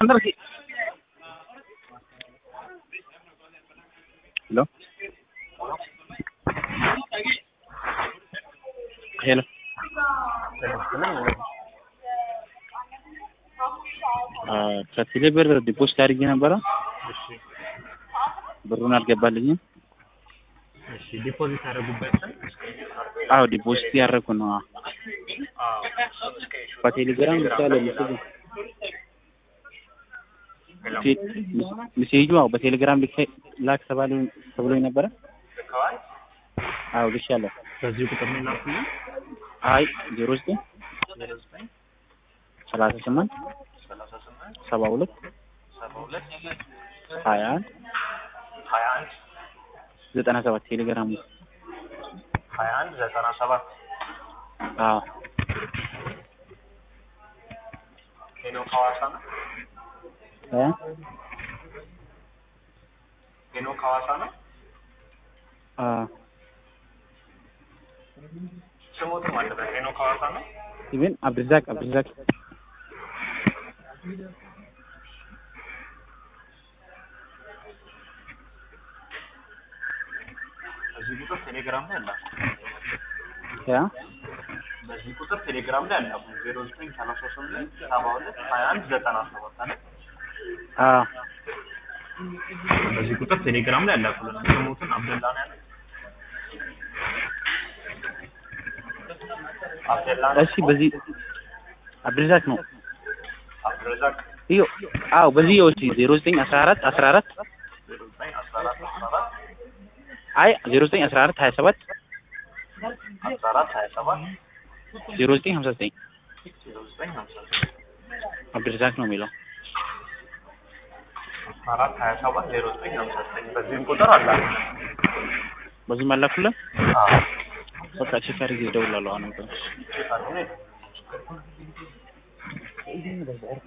అందరికి హలో ሄሎ ከቴሌ ብር ዲፖዚት አድርጌ ነበረ እሺ ብሩን አልገባልኝም። እሺ ዲፖዚት ያደረጉበትን አዎ ዲፖዚት ያደረኩ ነው። አዎ። አዎ በቴሌግራም ብቻ ለምስል ሜሴጁ አዎ በቴሌግራም ልክ ላክ ተባለ ተብሎኝ ነበረ። ልከዋል። አዎ ልሻለሁ። በዚህ ቁጥር ነው የላኩልኝ። አይ ዜሮ ዘጠኝ ዜሮ ዘጠኝ ሰላሳ ስምንት ሰላሳ ስምንት ሰባ ሁለት ሰባ ሁለት ሀያ አንድ ሀያ አንድ ዘጠና ሰባት ቴሌግራም ሀያ አንድ ዘጠና ሰባት አዎ ሄኖክ ሐዋሳ ነው። እ ሄኖክ ሐዋሳ ነው። አዎ ስሞትም አለበት። ሄኖክ ሐዋሳ ነው። ኢቨን አብድዛቅ አብድዛቅ በዚህ ቁጥር ቴሌግራም ላይ አላኩ። ያ በዚህ ቁጥር ቴሌግራም ላይ አላኩ። ዜሮ ዘጠኝ ሰላሳ ስምንት ሰባ ሁለት ሀያ አንድ ዘጠና ሰባት አለ። አዎ በዚህ ቁጥር ቴሌግራም ላይ አላኩልን። ስሞትን አብደላ ነው ያለው። አብደላ ነው። እሺ በዚህ አብድዛቅ ነው አብዱረዛቅ iyo አዎ በዚህ ይኸው እስኪ ዜሮ ዘጠኝ አስራ አራት አስራ አራት ዜሮ ዘጠኝ አስራ አራት አስራ አራት አይ ዜሮ ዘጠኝ አስራ አራት ሀያ ሰባት አስራ አራት ሀያ ሰባት ዜሮ ዘጠኝ ሀምሳ ዘጠኝ ዜሮ ዘጠኝ ሀምሳ ዘጠኝ አብድዛቅ ነው የሚለው አስራ አራት ሀያ ሰባት ዜሮ ዘጠኝ ሀምሳ ዘጠኝ በዚህም ቁጥር አላኩ። በዚህ መላኩልን አዎ በቃ ቼክ አድርጌ እደውላለሁ አሁን ቼክ አድርጉ ነው።